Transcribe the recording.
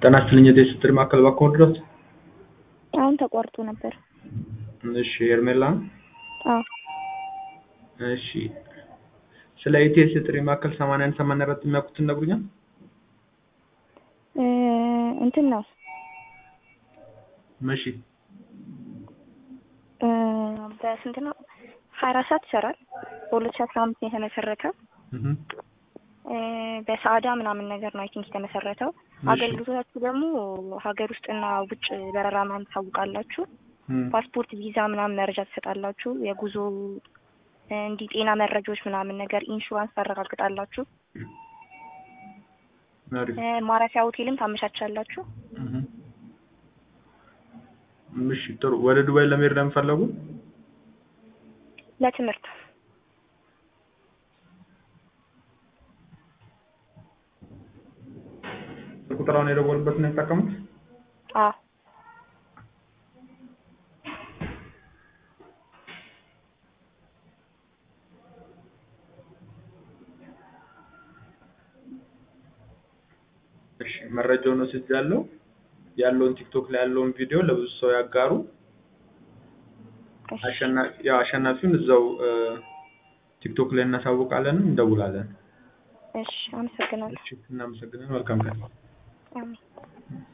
ጤና ይስጥልኝ የጤና ስትሪ ማዕከል እባክዎ ድረስ አሁን ተቋርጦ ነበር። እሺ ሄርሜላ ነው? አዎ እሺ ስለ ኢቲኤስ ጥሪ ማዕከል 81 84 የሚያውቁትን ይነግሩኛል? እ እንትን ነው እሺ እ በስንት ነው ሀያ አራት ሰዓት ይሰራል። በሁለት ሺ አስራ አምስት ነው የተመሰረተው። እህ እ በሰዓዳ ምናምን ነገር ነው አይ ቲንክ የተመሰረተው። እሺ። አገልግሎታችሁ ደግሞ ሀገር ውስጥና ውጭ በረራ ምናምን ታውቃላችሁ። እም ፓስፖርት፣ ቪዛ ምናምን መረጃ ትሰጣላችሁ። የጉዞ እ እንዲህ ጤና መረጃዎች ምናምን ነገር ኢንሹራንስ ታረጋግጣላችሁ። አሪፍ እ ማረፊያ ሆቴልም ታመቻቻላችሁ። እህ እሺ ጥሩ ወደ ዱባይ ለመሄድ ነው የምፈለጉ? ለትምህርት ቁጥራውን የደወሉበት ነው የተጠቀሙት? አዎ እሺ መረጃውን ወስጃለሁ። ያለውን ቲክቶክ ላይ ያለውን ቪዲዮ ለብዙ ሰው ያጋሩ። እሺ አሸናፊ ያው አሸናፊውን እዛው እ ቲክቶክ ላይ እናሳውቃለን፣ እንደውላለን። እሺ አመሰግናለሁ። እሺ እናመሰግናለን። መልካም ቀን። አሜን